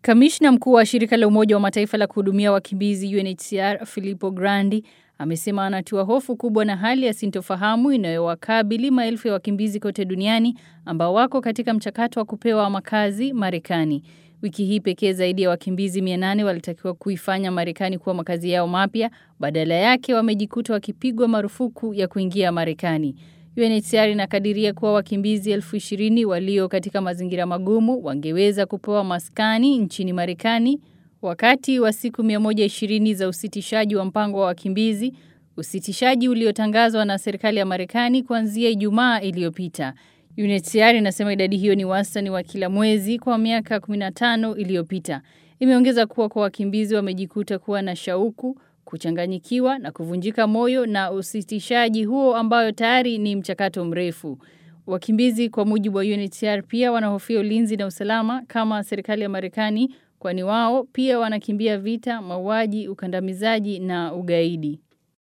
Kamishna mkuu wa shirika la Umoja wa Mataifa la kuhudumia wakimbizi UNHCR Filippo Grandi amesema anatiwa hofu kubwa na hali ya sintofahamu inayowakabili maelfu ya wakimbizi kote duniani ambao wako katika mchakato wa kupewa makazi Marekani. Wiki hii pekee zaidi ya wakimbizi 800 walitakiwa kuifanya Marekani kuwa makazi yao mapya, badala yake wamejikuta wakipigwa marufuku ya kuingia Marekani. UNHCR inakadiria kuwa wakimbizi elfu ishirini walio katika mazingira magumu wangeweza kupewa maskani nchini Marekani wakati wa siku 120 za usitishaji wa mpango wa wakimbizi, usitishaji uliotangazwa na serikali ya Marekani kuanzia Ijumaa iliyopita. UNHCR inasema idadi hiyo ni wastani wa kila mwezi kwa miaka 15 iliyopita. Imeongeza kuwa kwa wakimbizi wamejikuta kuwa na shauku kuchanganyikiwa na kuvunjika moyo na usitishaji huo ambayo tayari ni mchakato mrefu. Wakimbizi kwa mujibu wa UNHCR pia wanahofia ulinzi na usalama kama serikali ya Marekani kwani wao pia wanakimbia vita, mauaji, ukandamizaji na ugaidi.